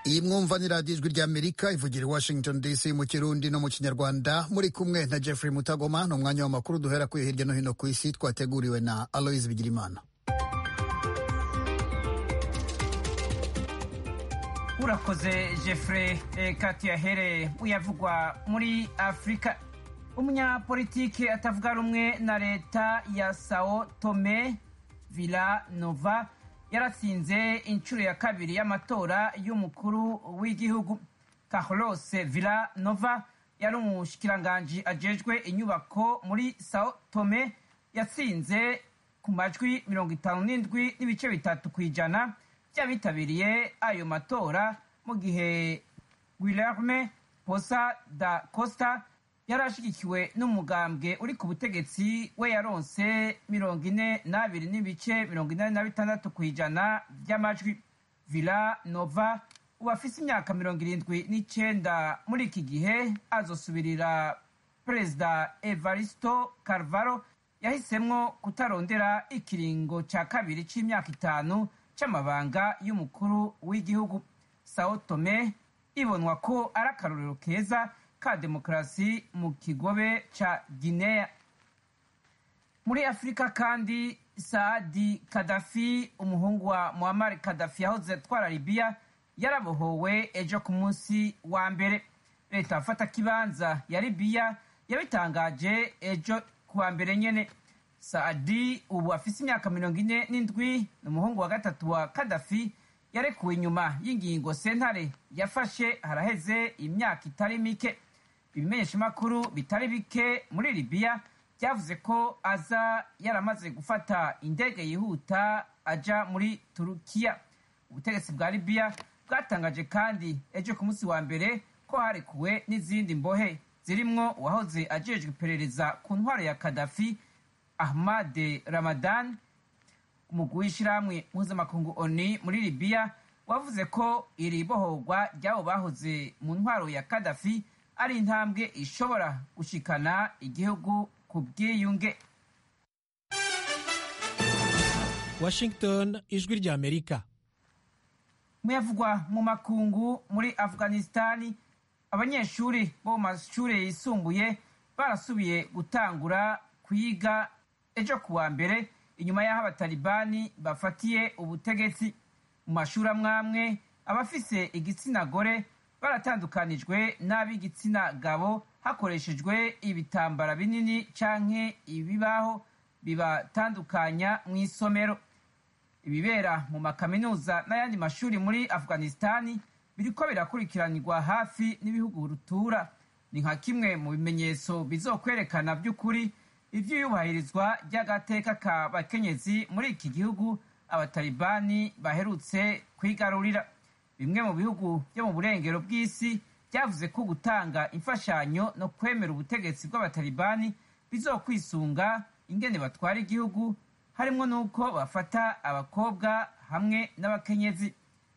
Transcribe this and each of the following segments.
iyi mwumva ni radiyo ijwi ry'amerika ivugira i washington dc mu kirundi no mu kinyarwanda muri kumwe na jeffrey mutagoma ni umwanya w'amakuru duhera kuri hirya no hino ku isi twateguriwe na aloise bigirimana urakoze jeffrey kati yahere uyavugwa muri afurika umunyapolitike atavuga rumwe na leta ya sao tome villa nova yaratsinze inshuro ya kabiri y'amatora y'umukuru w'igihugu carlos villa nova yari umushikiranganji ajejwe inyubako muri sao tome yatsinze ku majwi mirongo itanu n'indwi n'ibice bitatu ku ijana by'abitabiriye ayo matora mu gihe guilherme posa da costa yari ashyigikiwe n'umugambwe uri ku butegetsi we yaronse mirongo ine n'abiri n'ibice mirongo inani na bitandatu ku ijana by'amajwi villa nova ubu afise imyaka mirongo irindwi n'icenda muri iki gihe azosubirira perezida evaristo carvaro yahisemwo kutarondera ikiringo ca kabiri c'imyaka itanu c'amabanga y'umukuru w'igihugu sao tome ibonwa ko ari akarorero keza ka demokarasi mu kigobe ca guinea muri afurika kandi saadi kadafi umuhungu wa muammar kadafi yahoze atwara libiya yarabohowe ejo ku munsi wa mbere leta afata kibanza ya libiya yabitangaje ejo ku wa mbere nyene saadi ubu afise imyaka mirongo ine n'indwi ni umuhungu wa gatatu wa kadafi yarekuwe inyuma y'ingingo sentare yafashe haraheze imyaka itari mike ibimenyeshamakuru bitari bike muri libiya byavuze ko aza yaramaze gufata indege yihuta aja muri turukiya ubutegetsi bwa libiya bwatangaje kandi ejo ku munsi wa mbere ko harekuwe n'izindi mbohe zirimwo uwahoze ajejwe iperereza ku ntwaro ya kadafi ahmad ramadan umugwi w'ishirahamwe mpuzamakungu oni muri libiya wavuze ko iri bohorwa ry'abo bahoze mu ntwaro ya kadafi ari intambwe ishobora gushikana igihugu ku bwiyunge washington ijwi rya amerika muyavugwa mu makungu muri afghanistani abanyeshuri bo mu mashuri yisumbuye barasubiye gutangura kwiga ejo ku wa mbere inyuma y'aho abatalibani bafatiye ubutegetsi mu mashuri amwamwe abafise igitsina gore baratandukanijwe n'ab'igitsina gabo hakoreshejwe ibitambara binini canke ibibaho bibatandukanya mu isomero ibibera mu makaminuza n'ayandi mashuri muri afghanistani biriko birakurikiranirwa hafi n'ibihugu rutura ni nka kimwe mu bimenyetso bizokwerekana by'ukuri ivy'iyubahirizwa ry'agateka ka bakenyezi muri iki gihugu abatalibani baherutse kwigarurira bimwe mu bihugu byo mu burengero bw'isi byavuze ko gutanga imfashanyo no kwemera ubutegetsi bw'abatalibani bizokwisunga ingene batwara igihugu harimwo n'uko bafata abakobwa hamwe n'abakenyezi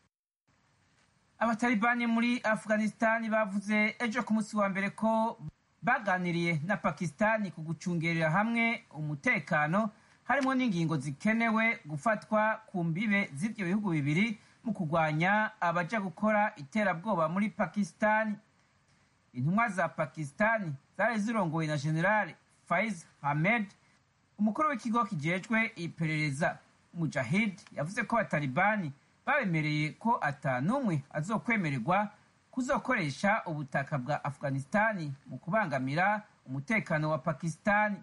abatalibani muri afghanistani bavuze ejo ku munsi wa mbere ko baganiriye na pakistani ku gucungerera hamwe umutekano harimo n'ingingo zikenewe gufatwa ku mbibe z'ibyo bihugu bibiri mu kurwanya abaja gukora iterabwoba muri pakistani intumwa za pakistani zari zirongowe na general faiz hamed umukuru w'ikigo kijejwe iperereza mujahid yavuze ko abatalibani babemereye ko ata n'umwe azokwemererwa kuzokoresha ubutaka bwa afghanistani mu kubangamira umutekano wa pakistani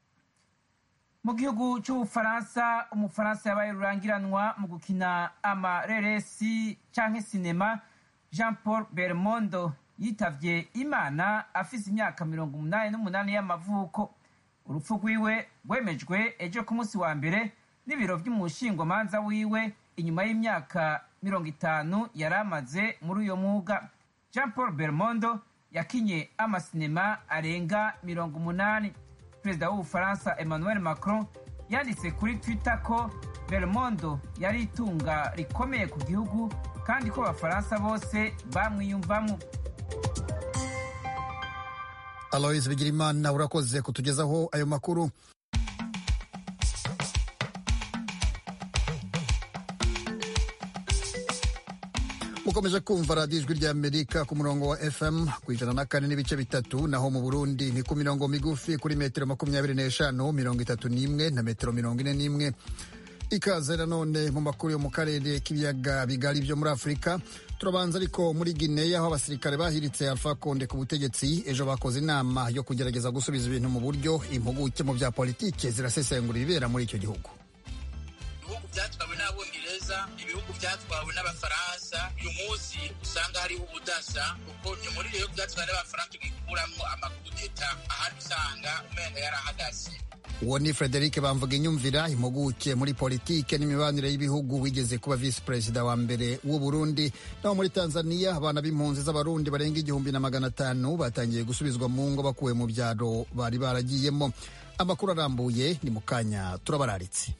mu gihugu cy'ubufaransa umufaransa yabaye rurangiranwa mu gukina amareresi canke sinema jean paul bermondo yitavye imana afise imyaka mirongo umunani n'umunani y'amavuko urupfu rwiwe rwemejwe ejo ku munsi wa mbere n'ibiro vy'umushingwamanza wiwe inyuma y'imyaka mirongo itanu yari amaze muri uyo mwuga jean paul bermondo yakinye amasinema arenga mirongo umunani perezida w'ubufaransa emmanuel macron yanditse kuri twitter ko bermondo yari itunga rikomeye ku gihugu kandi ko abafaransa bose bamwiyumvamo aloise bigirimana urakoze kutugezaho ayo makuru mukomeje kumva radiyo ijwi rya amerika ku murongo wa fm ku ijana na kane n'ibice bitatu naho mu burundi ni ku mirongo migufi kuri metero makumyabiri n'eshanu mirongo itatu n'imwe na metero mirongo ine n'imwe ikaze nanone mu makuru yo mu karere k'ibiyaga bigari byo muri afurika turabanza ariko muri gineya aho abasirikare bahiritse alpha konde ku butegetsi ejo bakoze inama yo kugerageza gusubiza ibintu mu buryo impuguke mu bya politike zirasesengura ibibera muri icyo gihugu ibihugu byatwawe n'abongereza ibihugu byatwawe n'abafaransa uyu munsi usanga hariho ubudasa kuko ni muri ibihugu byatwawe n'abafaransa tugikuramo amakudeta ahandi usanga umenga yarahagaze uwo ni frederic bamvuga inyumvira impuguke muri politike n'imibanire y'ibihugu wigeze kuba visi perezida wa mbere w'u burundi naho muri tanzania abana b'impunzi z'abarundi barenga igihumbi na magana atanu batangiye gusubizwa mu ngo bakuwe mu byaro bari baragiyemo amakuru arambuye ni mu kanya turabararitse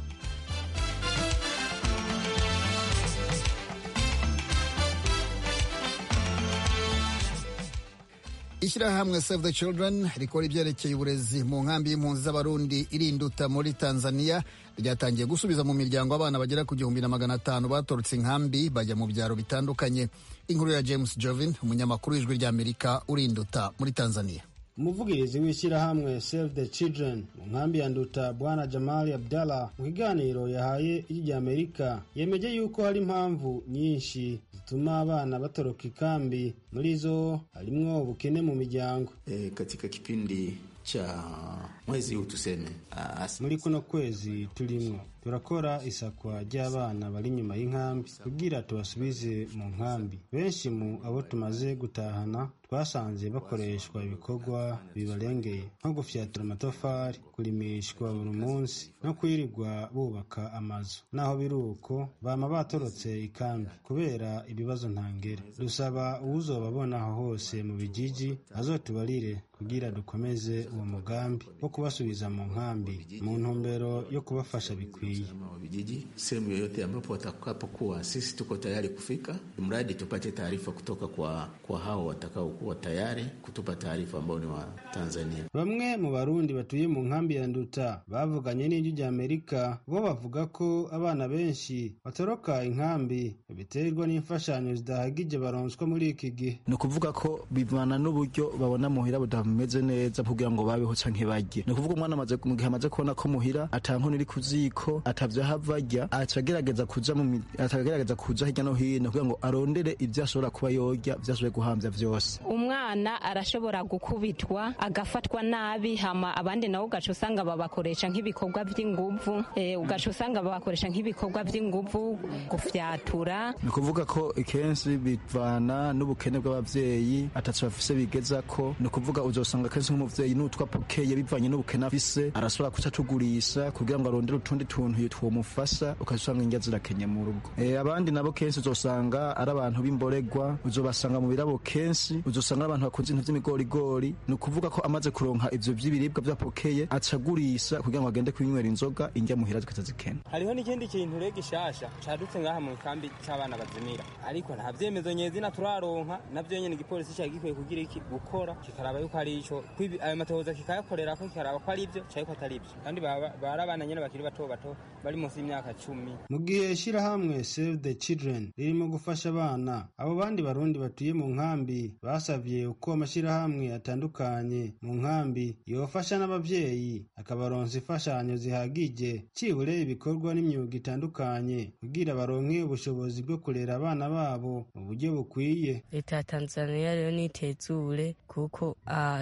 ishyirahamwe save the children rikora ibyerekeye uburezi mu nkambi y'impunzi z'abarundi irinduta muri tanzania ryatangiye gusubiza mu miryango abana bagera ku gihumbi na magana atanu batorotse inkambi bajya mu byaro bitandukanye inkuru ya james jovin umunyamakuru w'ijwi ry'amerika urinduta muri tanzania umuvugirizi w'ishyirahamwe save the children mu nkambi ya nduta bwana jamali abdallah mu kiganiro yahaye ijwi rya amerika yemeje yuko hari impamvu nyinshi zituma abana batoroka ikambi muri zo harimwo ubukene mu miryango e, katika kipindi cha mwezi huu tuseme muri kuno kwezi turimwo turakora isakwa ry'abana bari inyuma y'inkambi kugira tubasubize mu nkambi benshi mu abo tumaze gutahana twasanze bakoreshwa ibikorwa bibarengeye nko gufyatura amatafari kurimishwa buri munsi no kwirirwa bubaka amazu naho biri uko bama batorotse ikambi kubera ibibazo ntangere dusaba uwuzobabona aho hose mu bijiji azotubarire kugira dukomeze uwo mugambi wo kubasubiza mu nkambi mu ntumbero yo kubafasha bikwiye vijiji sehemu yoyote ambapo watakapokuwa, sisi tuko tayari kufika, mradi tupate taarifa kutoka kwa, kwa hao watakaokuwa tayari kutupa taarifa ambao ni wa Tanzania. Bamwe mu Barundi batuye mu nkambi ya Nduta bavuganye n'ijwi rya Amerika bo bavuga ko abana benshi batoroka inkambi biterwa n'imfashanyo zidahagije baronswa muri iki gihe. Ni ukuvuga ko bivana n'uburyo babona muhira budameze neza kugira ngo babeho canke barye. Ni ukuvuga umwana amaze mu gihe amaze kubona ko muhira atankono iri ku ziko atavyo hava arya acagerageza kuja mu atagerageza kuja hirya no hino kugira ngo arondere ivyo ashobora kuba yorya vyashoboye guhamvya vyose umwana arashobora gukubitwa agafatwa nabi hama abandi nabo ugaca usanga babakoresha nk'ibikorwa vy'inguvu e, ugaca usanga babakoresha nk'ibikorwa vy'inguvu gufyatura ni ukuvuga ko ikenshi bivana n'ubukene bw'abavyeyi ataco bafise bigezako ni ukuvuga uzosanga kenshi nk'umuvyeyi n'utwa pokeye bivanye n'ubukene afise arashobora kuca tugurisha kugira ngo arondere utundi tuntu twomufasha ukazusanga indya zirakenye mu rugo e, abandi nabo kenshi uzosanga ari abantu b'imboregwa uzobasanga mu birabo kenshi uzosanga ari abantu bakunze ibintu vy'imigorigori ni ukuvuga ko amaze kuronka ivyo vy'ibiribwa vyapokeye acagurisha kugira ngo agende kwinywera inzoga indya muhira zikaza zikena hariho n'ikindi kintu rero gishasha cadutse ngaha mu kambi c'abana bazimira ariko nta vyemezo nyezina turaronka navyo nyene igipolisi cari gikwiye kugira iki gukora kikaraba yuko ari ico ayo matohoza kikayakorerako kikaraba ko ari ivyo canke ko atari ivyo kandi bari abana nyene bakiri bato bato bari munsi y'imyaka cumi mu gihe ishyirahamwe save the children ririmo gufasha abana abo bandi barundi batuye mu nkambi basavye uko amashyirahamwe atandukanye mu nkambi yofasha n'abavyeyi akabaronsa imfashanyo zihagije cibure ibikorwa n'imyuga itandukanye kugira baronke ubushobozi bwo kurera abana babo mu buryo bukwiye leta ya tanzania rero nitezure kuko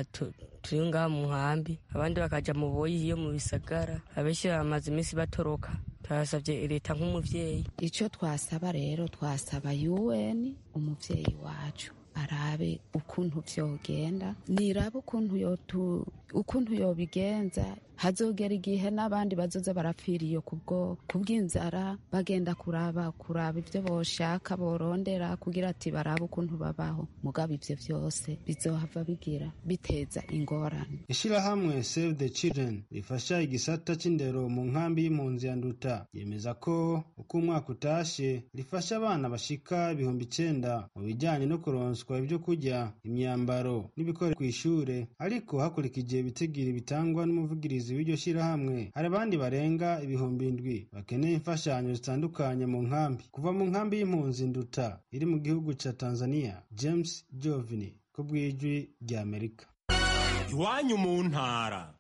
turi ngaha mu nkambi abandi bakaja mu boyi iyo mu bisagara abenshi bamaze iminsi batoroka turasabye leta nk'umuvyeyi icyo twasaba rero twasaba un umuvyeyi wacu arabe ukuntu vyogenda nirabe ukuntu yotu ukuntu yobigenza hazogera igihe n'abandi bazoza barapfira iyo kubwo kubw'inzara bagenda kuraba kuraba ivyo boshaka borondera kugira ati barabe ukuntu babaho mugabo ivyo vyose bizohava bigira biteza ingorane ishirahamwe save the children rifasha igisata c'indero mu nkambi y'impunzi ya nduta yemeza ko uko umwaka utashe rifasha abana bashika ibihumbi icenda mu bijanye no kuronswa ivyo kurya imyambaro n'ibikoresho kw'ishure ariko hakurikije ibitigiri bitangwa n'umuvugizi umuyobozi w'iryo shyirahamwe hari abandi barenga ibihumbi indwi bakeneye imfashanyo zitandukanye mu nkambi kuva mu nkambi y'impunzi nduta iri mu gihugu ca tanzania james jovini ku bw'ijwi rya amerika iwanyu mu ntara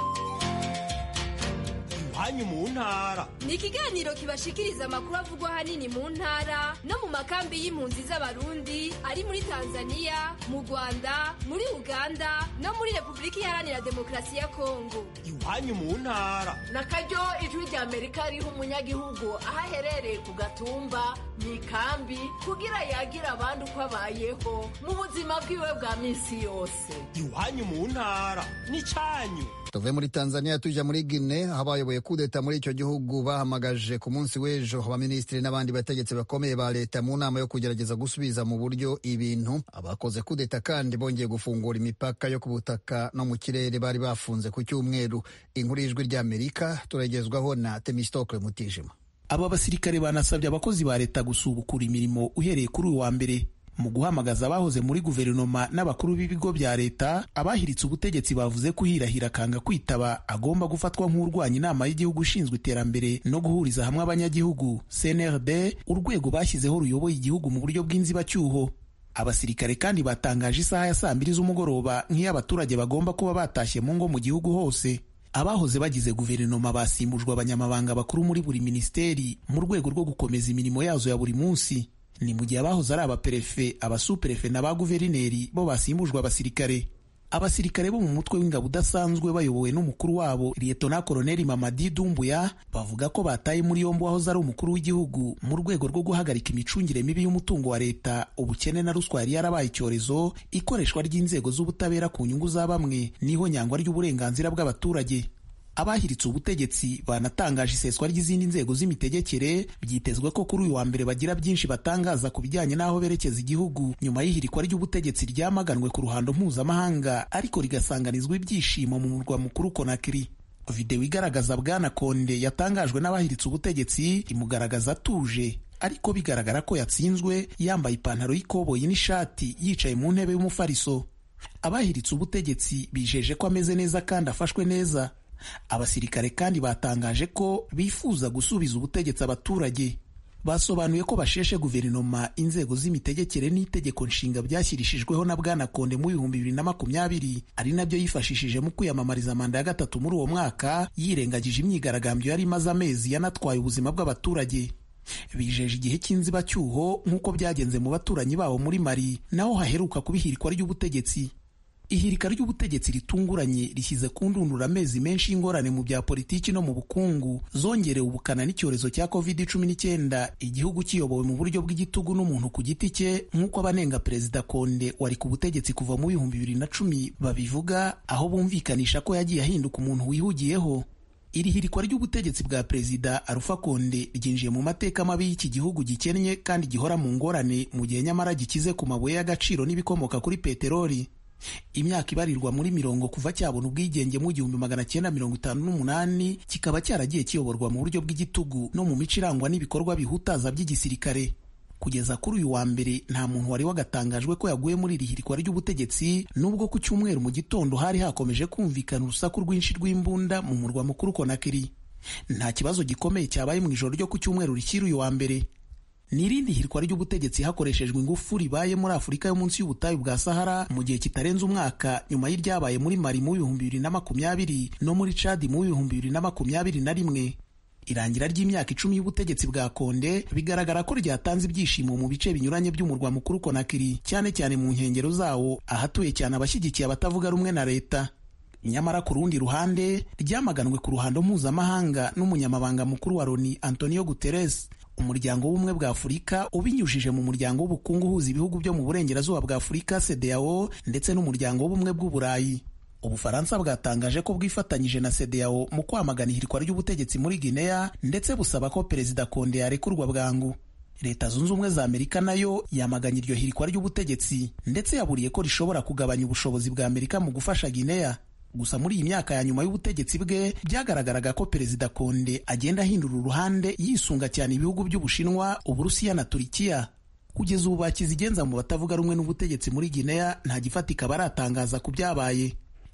iwanyu mu ntara ni ikiganiro kibashikiriza amakuru avugwa ahanini mu ntara no mu makambi y'impunzi z'abarundi ari muri tanzania mu rwanda muri uganda no muri repubulika iharanira demokarasi ya kongo iwanyu mu ntara na karyo ijwi rya amerika riha umunyagihugu aho aherereye ku gatumba mu ikambi kugira yagire abandi uko abayeho mu buzima bwiwe bwa minsi yose iwanyu mu ntara ni cyanyu tuve muri tanzania tujya muri gine aho abayoboye kudeta muri icyo gihugu bahamagaje ku munsi w'ejo abaminisitiri n'abandi bategetsi bakomeye ba leta mu nama yo kugerageza gusubiza mu buryo ibintu abakoze kudeta kandi bongeye gufungura imipaka yo ku butaka no mu kirere bari bafunze ku cyumweru inkuru y'ijwi ry'amerika turagezwaho na temistokle mutijima aba basirikare banasabye abakozi ba leta gusubukura imirimo uhereye kuri uyu wa mbere mu guhamagaza abahoze muri guverinoma n'abakuru b'ibigo bya leta abahiritse ubutegetsi bavuze ko uhirahira akanga kwitaba agomba gufatwa nk'urwanya inama y'igihugu ishinzwe iterambere no guhuriza hamwe abanyagihugu cnrd urwego bashyizeho ruyoboye igihugu mu buryo bw'inzibacyuho abasirikare kandi batangaje isaha ya saa mbiri z'umugoroba nk'iyo abaturage bagomba kuba batashye mu ngo mu gihugu hose abahoze bagize guverinoma basimbujwe abanyamabanga bakuru muri buri minisiteri mu rwego rwo gukomeza imirimo yazo ya buri munsi ni mu gihe abahoze ari abaperefe abasuperefe na ba guverineri bo basimbujwe abasirikare abasirikare bo mu mutwe w'ingabo udasanzwe bayobowe n'umukuru wabo liyetona koloneli mamadi dumbuya bavuga ko bataye muri yombi uwahoze ari umukuru w'igihugu mu rwego rwo guhagarika imicungire mibi y'umutungo wa leta ubukene na ruswa yari yarabaye icyorezo ikoreshwa ry'inzego z'ubutabera ku nyungu za bamwe n'ihonyangwa ry'uburenganzira bw'abaturage abahiritse ubutegetsi banatangaje iseswa ry'izindi nzego z'imitegekere byitezwe ko kuri uyu wa mbere bagira byinshi batangaza ku bijyanye n'aho berekeza igihugu nyuma y'ihirikwa ry'ubutegetsi ryamaganwe ku ruhando mpuzamahanga ariko rigasanganizwa ibyishimo mu murwa mukuru konakiri videwo igaragaza bwana konde yatangajwe n'abahiritse ubutegetsi imugaragaza atuje ariko bigaragara ko yatsinzwe yambaye ipantaro y'ikoboyi n'ishati yicaye mu ntebe y'umufariso abahiritse ubutegetsi bijeje ko ameze neza kandi afashwe neza abasirikare kandi batangaje ko bifuza gusubiza ubutegetsi abaturage basobanuye ko basheshe guverinoma inzego z'imitegekere n'itegeko nshinga byashyirishijweho na bwana konde mu bihumbi bibiri na makumyabiri ari nabyo yifashishije mu kwiyamamariza manda ya gatatu muri uwo mwaka yirengagije imyigaragambyo yari imaze amezi yanatwaye ubuzima bw'abaturage bijeje igihe cy'inzibacyuho nk'uko byagenze mu baturanyi babo muri mari naho haheruka kuba ihirikwa ry'ubutegetsi ihirika ry'ubutegetsi ritunguranye rishyize ku ndundura amezi menshi y'ingorane mu bya politiki no mu bukungu zongerewe ubukana n'icyorezo cya covid cumi n'icyenda igihugu kiyobowe mu buryo bw'igitugu n'umuntu ku giti cye nk'uko abanenga perezida konde wari ku butegetsi kuva mu bihumbi bibiri na cumi babivuga aho bumvikanisha ko yagiye ahinduka umuntu wihugiyeho iri hirikwa ry'ubutegetsi bwa perezida arufa konde ryinjiye mu mateka mabi y'iki gihugu gikennye kandi gihora mu ngorane mu gihe nyamara gikize ku mabuye y'agaciro n'ibikomoka kuri peteroli imyaka ibarirwa muri mirongo kuva cyabona ubwigenge mu gihumbi magana cyenda mirongo itanu n'umunani kikaba cyaragiye kiyoborwa mu buryo bw'igitugu no mu mico irangwa n'ibikorwa bihutaza by'igisirikare kugeza kuri uyu wa mbere nta muntu wari wagatangajwe ko yaguye muri iri hirikwa ry'ubutegetsi nubwo ku cyumweru mu gitondo hari hakomeje kumvikana urusaku rwinshi rw'imbunda mu murwa mukuru konakiri nta kibazo gikomeye cyabaye mu ijoro ryo ku cyumweru rikiri uyu wa mbere ni irindi hirikwa ry'ubutegetsi hakoreshejwe ingufu ribaye muri afurika yo munsi y'ubutayu bwa sahara mu gihe kitarenze umwaka nyuma y'iryabaye muri mari mu bihumbi bibiri na makumyabiri no muri cadi mu bihumbi bibiri na makumyabiri na rimwe irangira ry'imyaka icumi y'ubutegetsi bwa konde bigaragara ko ryatanze ibyishimo mu bice binyuranye by'umurwa mukuru konakiri cyane cyane mu nkengero zawo ahatuye cyane abashyigikiye abatavuga rumwe na leta nyamara ku rundi ruhande ryamaganwe ku ruhando mpuzamahanga n'umunyamabanga mukuru wa loni antonio guterres umuryango w'ubumwe bwa afurika ubinyujije mu muryango w'ubukungu uhuza ibihugu byo mu burengerazuba bwa afurika cdao ndetse n'umuryango w'ubumwe bw'uburayi ubufaransa bwatangaje ko bwifatanyije na cdao mu kwamagana ihirikwa ry'ubutegetsi muri guinea ndetse busaba ko perezida konde yarekurwa bwangu leta zunze ubumwe za amerika nayo yamaganye iryo hirikwa ry'ubutegetsi ndetse yaburiye ko rishobora kugabanya ubushobozi bwa amerika mu gufasha guinea gusa muri iyi myaka ya nyuma y'ubutegetsi bwe byagaragaraga ko perezida konde agenda ahindura uruhande yisunga cyane ibihugu by'ubushinwa uburusiya na turikiya kugeza ubu bakizigenza mu batavuga rumwe n'ubutegetsi muri guinea nta gifatika baratangaza ku byabaye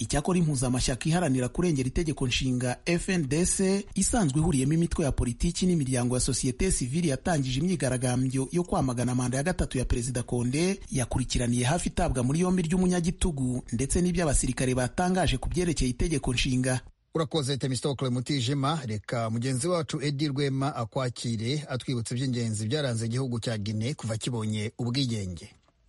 icyakora impuzamashyaka iharanira kurengera itegeko nshinga fndc isanzwe ihuriyemo imitwe ya politiki n'imiryango ya sosiyete sivili yatangije imyigaragambyo yo kwamagana manda ya gatatu ya perezida konde yakurikiraniye hafi itabwa muri yombi ry'umunyagitugu ndetse n'ibyo abasirikare batangaje ku byerekeye itegeko nshinga urakoze temistokle mutijima reka mugenzi wacu edi rwema akwakire atwibutsa iby'ingenzi byaranze igihugu cya gine kuva kibonye ubwigenge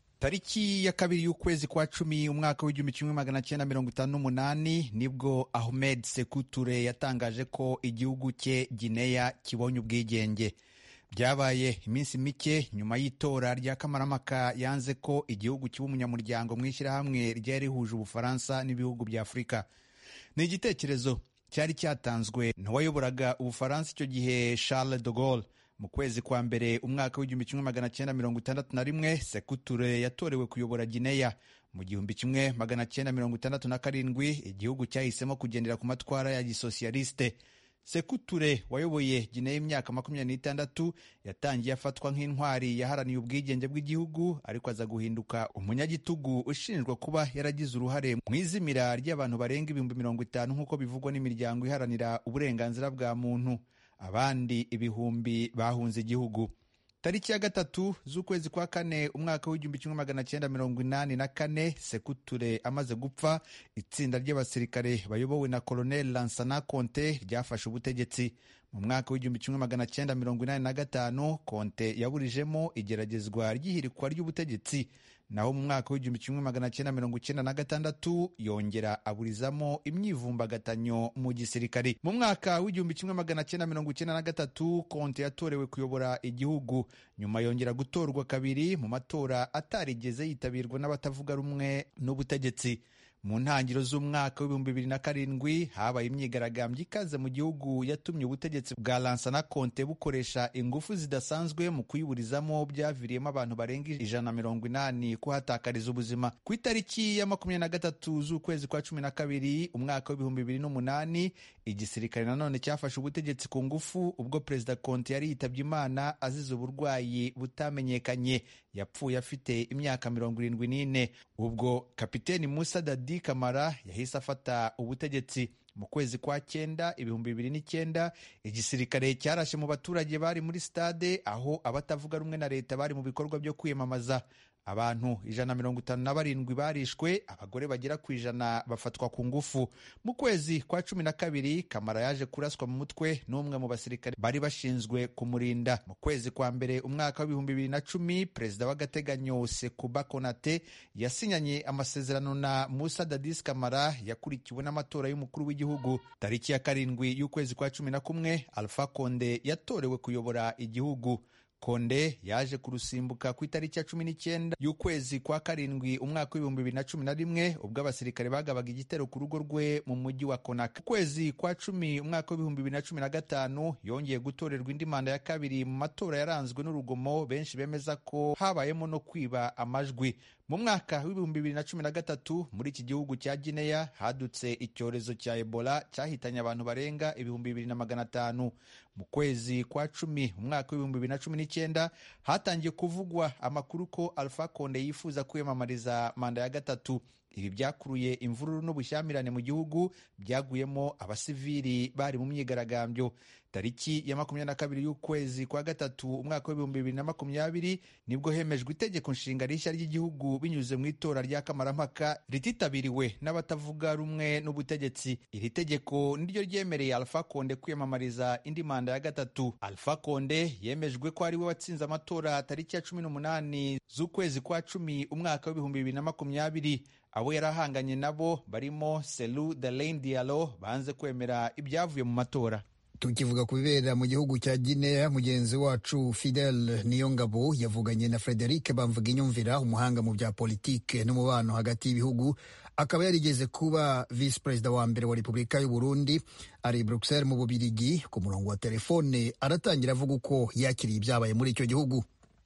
tariki ya kabiri y'ukwezi kwa cumi umwaka w'igihumbi kimwe magana cyenda mirongo itanu n'umunani nibwo ahmed sekuture yatangaje ko igihugu cye gineya kibonye ubwigenge byabaye iminsi mike nyuma y'itora rya kamaramaka yanze ko igihugu kiba umunyamuryango mu ishyirahamwe ryari rihuje ubufaransa n'ibihugu bya afurika ni igitekerezo cyari cyatanzwe n'uwayoboraga ubufaransa icyo gihe charles de Gaulle mu kwezi kwa mbere umwaka w'igihumbi kimwe magana cyenda mirongo itandatu na rimwe sekuture yatorewe kuyobora gineya mu gihumbi kimwe magana cyenda mirongo itandatu na karindwi igihugu cyahisemo kugendera ku matwara ya gisosiyaliste sekuture wayoboye gineya imyaka makumyabiri n'itandatu yatangiye afatwa nk'intwari yaharaniye ubwigenge bw'igihugu ariko aza guhinduka umunyagitugu ushinjwa kuba yaragize uruhare mu izimira ry'abantu barenga ibihumbi mirongo itanu nk'uko bivugwa n'imiryango iharanira uburenganzira bwa muntu abandi ibihumbi bahunze igihugu tariki ya gatatu z'ukwezi kwa kane umwaka w'igihumbi kimwe magana cyenda mirongo inani na kane sekuture amaze gupfa itsinda ry'abasirikare bayobowe na koloneli lansana konte ryafashe ubutegetsi mu mwaka w'igihumbi kimwe magana cyenda mirongo inani na gatanu konte yaburijemo igeragezwa ry'ihirikwa ry'ubutegetsi naho mu mwaka w'igihumbi kimwe magana cyenda mirongo icyenda na gatandatu yongera aburizamo imyivumbagatanyo mu gisirikare mu mwaka w'igihumbi kimwe magana cyenda mirongo icyenda na gatatu konte yatorewe kuyobora igihugu nyuma yongera gutorwa kabiri mu matora atarigeze yitabirwa n'abatavuga rumwe n'ubutegetsi mu ntangiriro z'umwaka w'ibihumbi bibiri na karindwi habaye imyigaragambyo ikaze mu gihugu yatumye ubutegetsi bwa lansana konte bukoresha ingufu zidasanzwe mu kuyiburizamo byaviriyemo abantu barenga ijana na mirongo inani kuhatakariza ubuzima ku itariki ya makumyabiri na gatatu z'ukwezi kwa cumi na kabiri umwaka w'ibihumbi bibiri n'umunani igisirikare nanone cyafashe ubutegetsi ku ngufu ubwo perezida konte yari yitabye imana azize uburwayi butamenyekanye yapfuye afite imyaka mirongo irindwi n'ine ubwo kapiteni musa dadi kamara yahise afata ubutegetsi mu kwezi kwa cyenda ibihumbi bibiri n'icyenda igisirikare cyarashe mu baturage bari muri stade aho abatavuga rumwe na leta bari mu bikorwa byo kwiyamamaza abantu ijana na mirongo itanu na barindwi barishwe abagore bagera ku ijana bafatwa ku ngufu mu kwezi kwa cumi na kabiri kamara yaje kuraswa mu mutwe n'umwe mu basirikare bari bashinzwe kumurinda mu kwezi kwa mbere umwaka w'ibihumbi bibiri na cumi perezida w'agateganyo sekuba konate yasinyanye amasezerano na musa dadis kamara yakurikiwe n'amatora y'umukuru w'igihugu tariki ya karindwi y'ukwezi kwa cumi na kumwe alpha konde yatorewe kuyobora igihugu konde yaje kurusimbuka ku itariki ya cumi n'icyenda y'ukwezi kwa karindwi umwaka w'ibihumbi bibiri na cumi na rimwe ubwo abasirikare bagabaga igitero ku rugo rwe mu mujyi wa konaka ukwezi kwa cumi umwaka w'ibihumbi bibiri na cumi na gatanu yongeye gutorerwa indi manda ya kabiri mu matora yaranzwe n'urugomo benshi bemeza ko habayemo no kwiba amajwi mu mwaka w'ibihumbi bibiri na cumi na gatatu muri iki gihugu cya gineya hadutse icyorezo cya ebola cyahitanye abantu barenga ibihumbi bibiri na magana atanu mu kwezi kwa cumi umwaka w'ibihumbi bibiri na cumi n'icyenda hatangiye kuvugwa amakuru ko alpha konde yifuza kwiyamamariza manda ya gatatu ibi byakuruye imvururu n'ubushyamirane mu gihugu byaguyemo abasivili bari mu myigaragambyo tariki ya makumyabiri na kabiri y'ukwezi kwa gatatu umwaka w'ibihumbi bibiri na makumyabiri nibwo hemejwe itegeko nshinga rishya ry'igihugu binyuze mu itora rya kamarampaka rititabiriwe n'abatavuga rumwe n'ubutegetsi iri tegeko niryo ryemereye alpha konde kwiyamamariza indi manda ya gatatu alpha konde yemejwe ko ari we watsinze amatora tariki ya cumi n'umunani z'ukwezi kwa cumi umwaka w'ibihumbi bibiri na makumyabiri abo yari ahanganye nabo barimo selu delain dialo banze kwemera ibyavuye mu matora tukivuga ku bibera mu gihugu cya Guinea mugenzi wacu Fidel Niyongabo yavuganye na Frederic Bamvuginyumvira umuhanga mu bya politike n'umubano hagati y'ibihugu akaba yarigeze kuba visi perezida wa mbere wa Repubulika y'u Burundi ari i Bruxelles mu Bubirigi ku murongo wa telefone aratangira avuga uko yakiriye ibyabaye muri icyo gihugu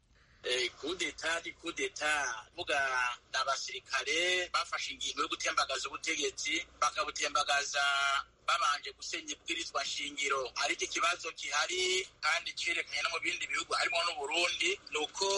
kudeta ni kudeta vuga ni abasirikare bafashe ingingo yo gutembagaza ubutegetsi bakabutembagaza babanje gusenya ibwirizwa shingiro ariko ikibazo gihari kandi cerekanye no mu bindi bihugu harimo n'uburundi ni uko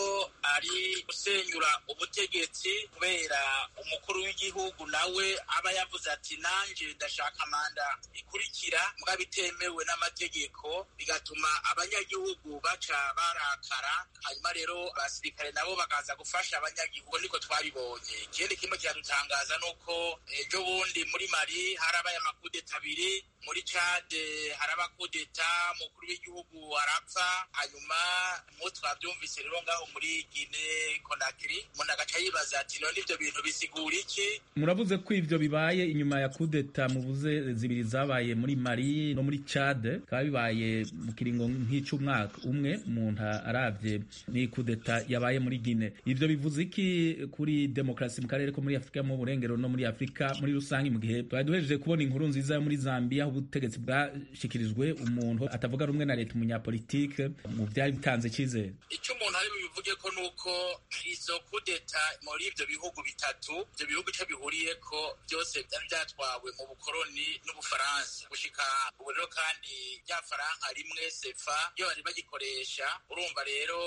ari gusenyura ubutegetsi kubera umukuru w'igihugu nawe aba yavuze ati nanje ndashaka manda ikurikira mbwa bitemewe n'amategeko bigatuma abanyagihugu baca barakara hanyuma rero abasirikare nabo bakaza gufasha abanyagihugu niko twabibonye ikindi kimwe kiradutangaza ni uko ejo bundi muri mari harabaye amakudeta abiri muri cade haraba kudeta umukuru w'igihugu arapfa hanyuma mu twabyumvise rero ngaho muri gine konakiri umuntu agaca yibaza ati none ibyo bintu bisigura iki muravuze ko ivyo bibaye inyuma ya kudeta muvuze zibiri zabaye muri mari no muri cade bikaba bibaye mu kiringo nk'ic'umwaka umwe umuntu aravye ni kudeta yabaye muri gine ivyo bivuze iki kuri demokarasi mu karere ko muri afurika mu burengero no muri afurika muri rusange mu gihe twari duhejeje kubona inkuru nziza yo muri zambia aho ubutegetsi bwashikirijwe umuntu atavuga rumwe na leta umunyapolitike mu byari bitanze icyizere icyo umuntu ari bubivuge ko ni uko izo kudeta muri ibyo bihugu bitatu ibyo bihugu icyo bihuriye ko byose byari byatwawe mu bukoroni n'ubufaransa gushika ubu rero kandi rya faranka rimwe sefa iyo bari bagikoresha urumva rero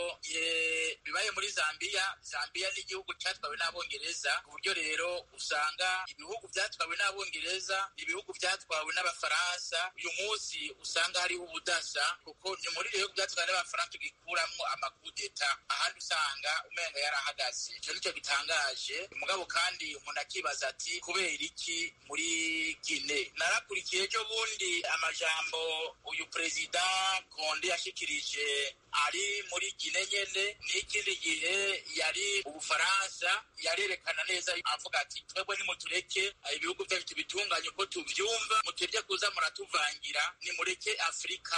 bibaye muri zambiya zambiya ni igihugu cyatwawe n'abongereza ku buryo rero usanga ibihugu byatwawe n'abongereza ibihugu byatwawe n'abafaransa uyu munsi usanga hariho ubudasa kuko ni muri ibihugu byatwawe n'abafaransa tugikuramwo amakudeta ahandi usanga umenga yarahagaze icyo nicyo gitangaje mugabo kandi umuntu akibaza ati kubera iki muri gine narakurikiye ejo bundi amajambo uyu perezida konde yashikirije ari muri gine nyene n'ikindi gihe yari ubufaransa yarerekana neza avuga ati twebwe nimutureke ibihugu byacu tubitunganye uko tuvyumva muturye kuza muratuvangira nimureke afurika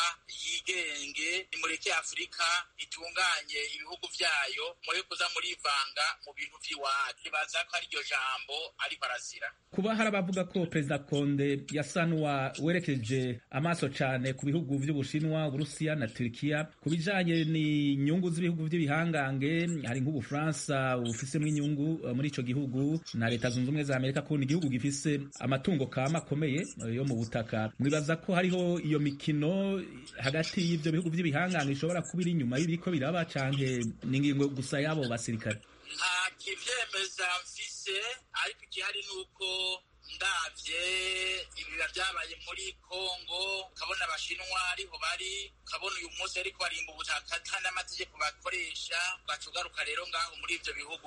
yigenge nimureke afurika itunganye ibihugu vyayo mureke kuza murivanga mu bintu vy'iwacu baza ko ari iryo jambo ariko arazira kuba hari abavuga ko perezida konde yasa n'uwawerekeje amaso cane ku bihugu vy'ubushinwa uburusiya na turikiya ku bijanye n'inyungu z'ibihugu vy'ibihangange hari nk'ubufaransa bufisemo inyungu muri ico gihugu na leta zunze ubumwe za amerika kubona igihugu gifise amatungo kama akomeye yo mu butaka mwibaza ko hariho iyo mikino hagati y'ivyo bihugu vy'ibihangange ishobora kuba iri inyuma y'ibiriko biraba canke n'ingingo gusa y'abo basirikare nta kivyemeza mfise ariko igihari ni uko ndavye ibiba vyabaye muri kongo ukabona abashinwa ariho bari ukabona uyu munsi ariko barimba ubutaka ata n'amategeko bakoresha ugaca ugaruka rero ngaho muri ivyo bihugu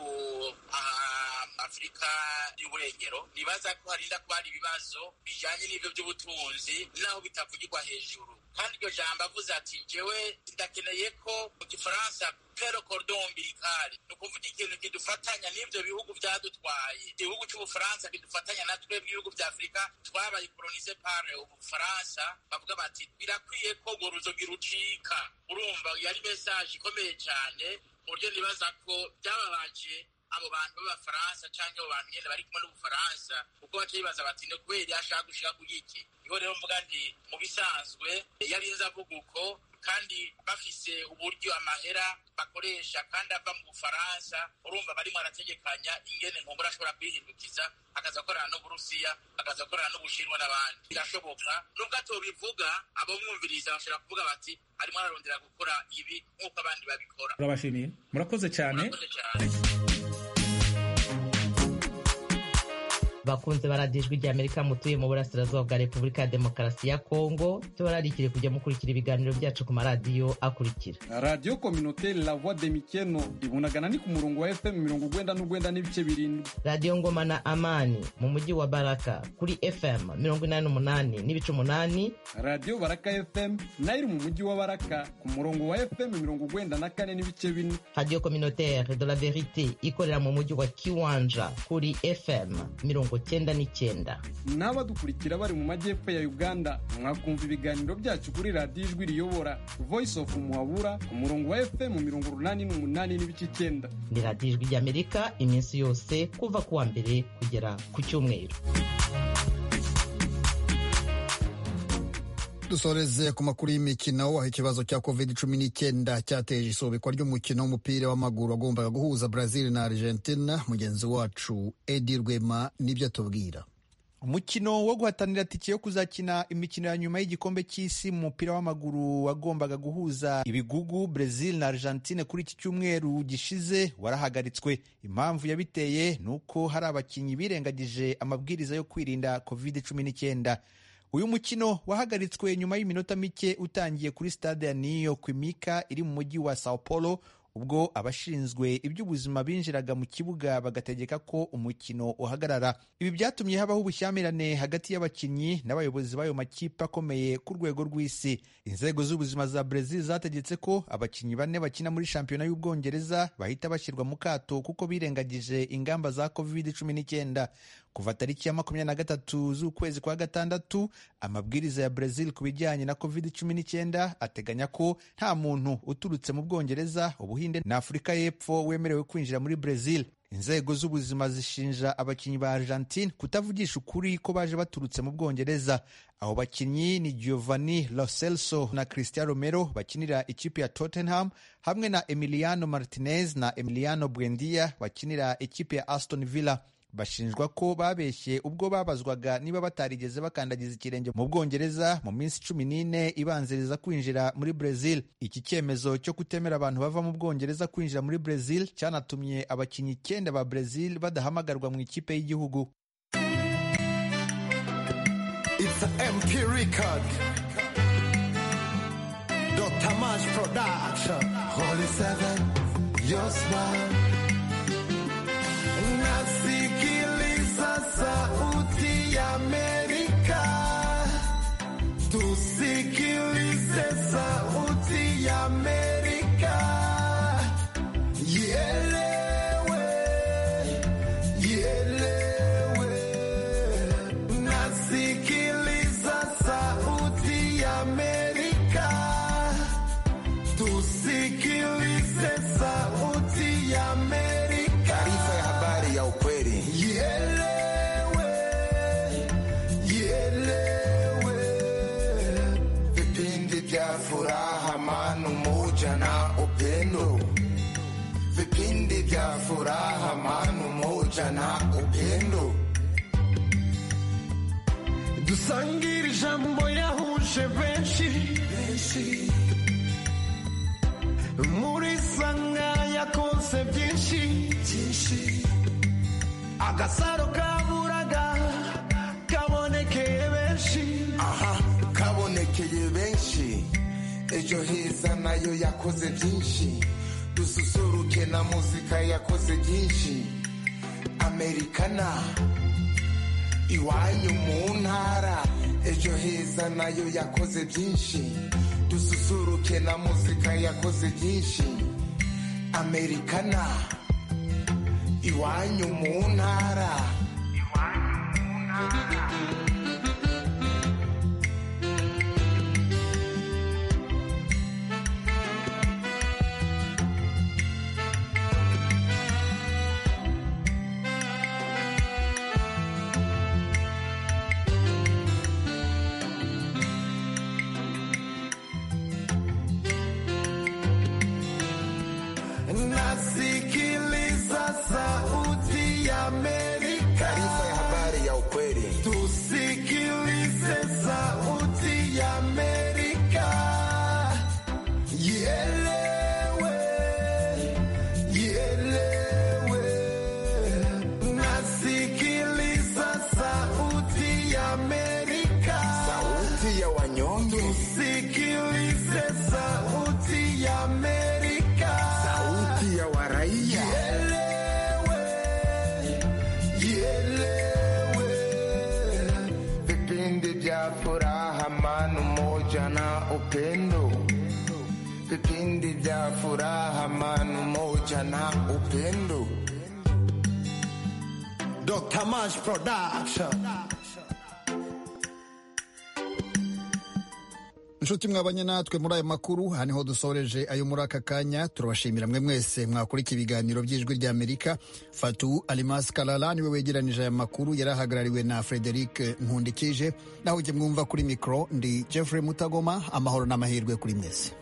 afurika y'uburengero nibaza ko harinda kuba hari ibibazo bijanye n'ivyo vy'ubutunzi naho bitavugirwa hejuru kandi iryo jambo avuze ati jewe ndakeneye ko mu gifaransa pero cordon umbilical ni ukuvuga ikintu kidufatanya n'ivyo bihugu vyadutwaye igihugu c'ubufaransa kidufatanya na twebwe ibihugu vya afurika twabaye kolonise par ubufaransa bavuga bati birakwiye ko urwo ruzogi rucika urumva yari mesaje ikomeye cane mu buryo nibaza ko byababaje abo bantu b'abafaransa canke abo bantu nyene bari kumwe n'ubufaransa kuko baca bibaza bati ni kubera ashaka gushika kugiki niho rero mvuga nti mu bisanzwe yarinze avuga uko kandi bafise uburyo amahera bakoresha kandi ava mu bufaransa urumva barimo arategekanya ingene nkumbura ashobora kwihindukiza akaza akorana n'uburusiya akaza akorana n'ubushinwa n'abandi birashoboka nubwo atobivuga abamwumviriza bashobora kuvuga bati arimo ararondera gukora ibi nk'uko abandi babikora turabashimiye murakoze cyane bakunze baradijwe rya amerika mutuye mu burasirazuba bwa repubulika ya demokarasi ya kongo tubararikire kujya mukurikira ibiganiro byacu ku maradiyo akurikira radiyo kominoteri la voix de mikeno ibunagana ni ku murongo wa fm mirongo ugwenda n'ugwenda n'ibice birindwi radiyo ngoma na amani mu mujyi wa baraka kuri fm mirongo inani n'umunani n'ibice umunani radiyo baraka fm nayo iri mu mujyi wa baraka ku murongo wa fm mirongo ugwenda na kane n'ibice bine radiyo kominoteri de la verite ikorera mu mujyi wa kiwanja kuri fm mirongo cyenda n'icyenda n'abadukurikira bari mu majyepfo ya uganda mwakumva ibiganiro byacu kuri radiyo ijwi riyobora voice of muhabura ku murongo wa fm mirongo urunani n'umunani n'ibice icyenda ni radiyo ijwi ry'amerika iminsi yose kuva ku wa mbere kugera ku cyumweru dusoreze ku makuru y'imikino aho ikibazo cya covid cumi n'icyenda cyateje isubikwa ry'umukino w'umupira w'amaguru wagombaga guhuza brazil na argentina mugenzi wacu edi rwema nibyo atubwira umukino wo guhatanira tike yo kuzakina imikino ya nyuma y'igikombe cy'isi mu mupira w'amaguru wagombaga guhuza ibigugu Brazil na Argentine kuri iki cyumweru gishize warahagaritswe impamvu yabiteye ni uko hari abakinnyi birengagije amabwiriza yo kwirinda covid cumi n'icyenda uyu mukino wahagaritswe nyuma y'iminota mike utangiye kuri stade ya Neo Quimica iri mu mujyi wa Sao Paulo ubwo abashinzwe iby'ubuzima binjiraga mu kibuga bagategeka ko umukino uhagarara ibi byatumye habaho ubushyamirane hagati y'abakinnyi n'abayobozi b'ayo makipe akomeye ku rwego rw'isi inzego z'ubuzima za Brazil zategetse ko abakinnyi bane bakina muri shampiyona y'ubwongereza bahita bashyirwa mu kato kuko birengagije ingamba za covid cumi n'icyenda kuva tariki ya makumyabiri na gatatu z'ukwezi kwa gatandatu amabwiriza ya Brazil ku bijyanye na covid cumi n'icyenda ateganya ko nta muntu uturutse mu bwongereza ubuhinde na afurika y'epfo wemerewe kwinjira muri Brazil inzego z'ubuzima zishinja abakinnyi ba Argentine kutavugisha ukuri ko baje baturutse mu bwongereza abo bakinnyi ni Giovanni Lo Celso na Cristiano Romero bakinira ikipe ya Tottenham hamwe na Emiliano Martinez na Emiliano Buendia bakinira ikipe ya Aston Villa bashinjwa ko babeshye ubwo babazwaga niba batarigeze bakandagiza ikirenge mu bwongereza mu minsi cumi n'ine ibanziriza kwinjira muri Brazil iki cyemezo cyo kutemera abantu bava mu bwongereza kwinjira muri Brazil cyanatumye abakinnyi icyenda ba Brazil badahamagarwa mu ikipe y'igihugu It's a MP record. Dr. Mash Production. Holy Seven, your smile. Nasikiliza sauti ya Amerika. Tusikilize sauti ya Amerika. Ielewe, ielewe. Nasikiliza sauti ya Amerika. Tusikilize sauti ya Amerika. Taarifa ya habari ya ukweli. Ielewe, ielewe. Vipindi vya furaha, amani, umoja na upendo. Vipindi vya furaha, amani, umoja na upendo. dusangire ijambo yahuje benshi muri sanga yakonse byinshi agasaro kaburaga kabonekeye benshi aha kabonekeye benshi ejo heza nayo yakoze byinshi dususuruke na muzika yakoze byinshi amerikana iwanyu mu ntara ejo heza nayo yakoze byinshi dususuruke na muzika yakoze byinshi amerikana iwanyu mu ntara nasikiliza sauti ya Amerika. Taarifa ya habari ya ukweli. Tusikilize sauti ya Amerika. Ielewe, ielewe. Nasikiliza sauti ya Amerika. Sauti ya wanyonge. Tusikilize sauti ya Amerika. Sauti ya waraia. Ielewe, vipindi vya furaha, amani, umoja na upendo. Vipindi vya furaha, amani, umoja na upendo. Dr. Mash Production. inshuti mwabanye natwe muri aya makuru aha niho dusoreje ayo muri aka kanya turabashimira mwe mwese mwakurika ibiganiro by'ijwi ry'amerika fatu alimasi karara niwe wegeranije aya makuru yari ahagarariwe na frederic nkundikije naho ujye mwumva kuri mikoro ndi jeffrey mutagoma amahoro n'amahirwe kuri mwese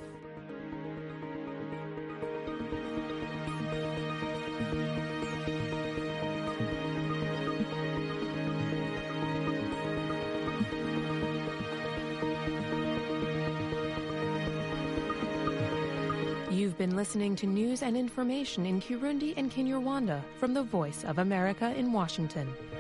You've been listening to news and information in Kirundi and Kinyarwanda from the Voice of America in Washington.